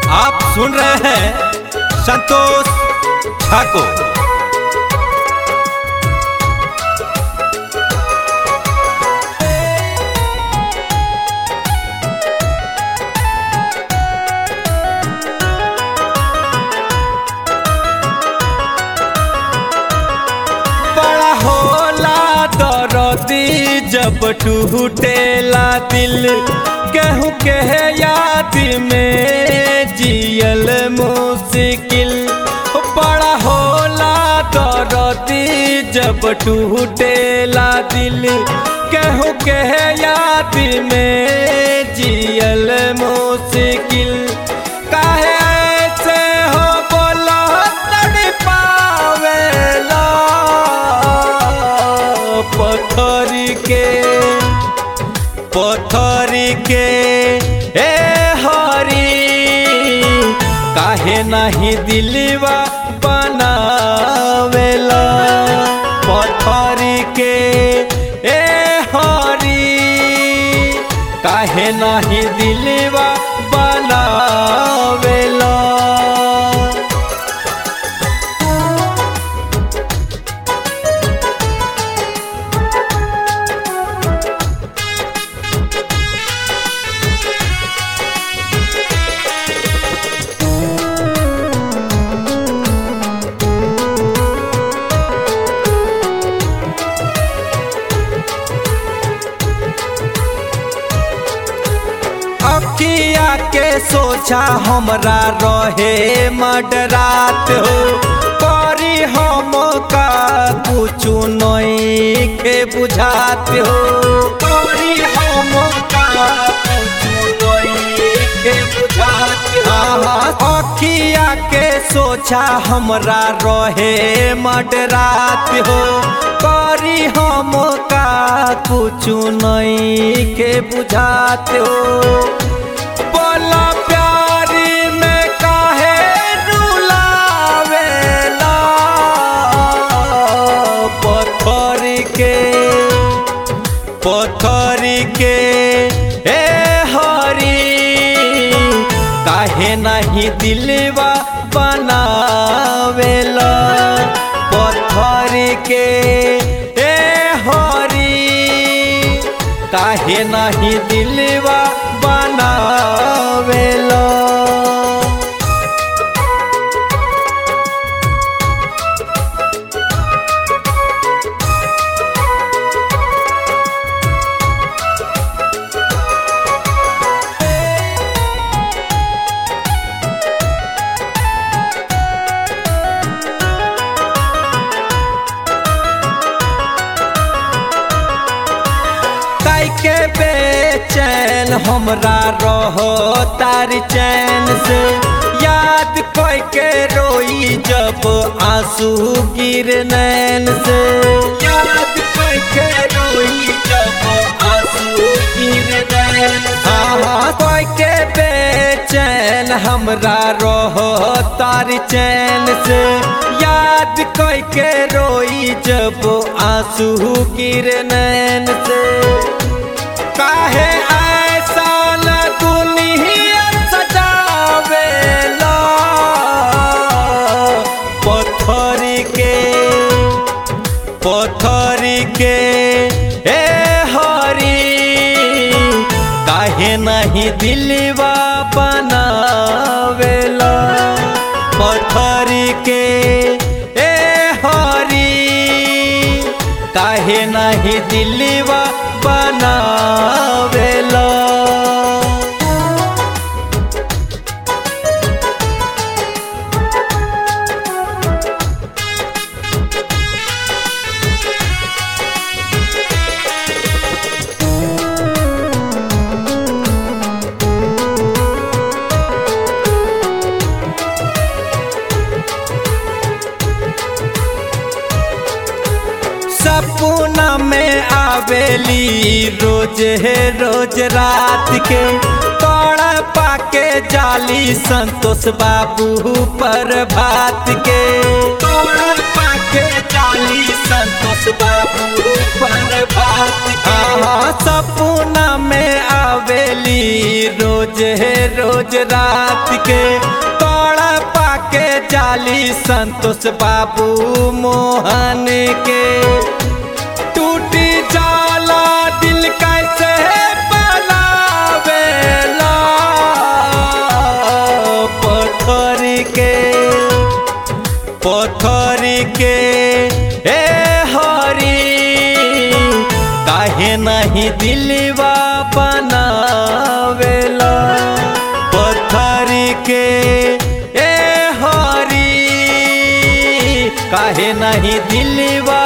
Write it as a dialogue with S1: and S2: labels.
S1: आप सुन रहे हैं संतोष ठाकुर बड़ा होला दरदी जब टूटेला दिल केहू के याद में जियल मुश्किल बड़ा होला दरदी जब टूटेला दिल केहू के याद में जियल मुश्किल काहे ऐसे हो बोला तड़पावेला पत्थर के पत्थर के ए हरी काहे नहीं दिलवा बनावेला पत्थर के ए हरी काहे नहीं दिलवा बनावेला अखिया के सोचा हमरा रहे मडरात हो करी हम का कुछु नहीं के बुझात हो करी हम का कुछु नहीं के बुझात हो अखिया के सोचा हमरा रहे मडरात हो करी हम का कुछु नहीं के बुझात हो बोला प्यारी में काहे रुलावेला पत्थर के पत्थर के ए हरी काहे नहीं दिलवा बनावेला पत्थर के ए हरी काहे नहीं दिलवा बनावेला काई के बेचैन हमरा रहो तार चैन से याद कोई के रोई जब आंसू गिर नैन से याद कोई के रोई जब आंसू गिर नैन हाँ कोई के बेचैन हमरा रहो तार चैन से याद कोई के रोई जब आंसू गिर नैन से काहे ऐसा न दुनिया सजावेला पत्थर के पत्थर के ए हरी काहे नहीं दिलवा बनावेला पत्थर के ए हरी काहे नहीं दिलवा बनावेला सपना में आवेली रोज है रोज रात के तोड़ा पाके जाली संतोष बाबू पर भात के तोड़ा पाके जाली संतोष बाबू पर भात के हाँ, सपना में आवेली रोज है रोज रोज रात के तोड़ा पाके जाली संतोष बाबू मोहन के टूटी जाला दिल कैसे बनावेला पत्थर के पत्थर के ए हरी काहे नहीं दिलवा बनावेला पत्थर के ए हरी काहे नहीं दिलवा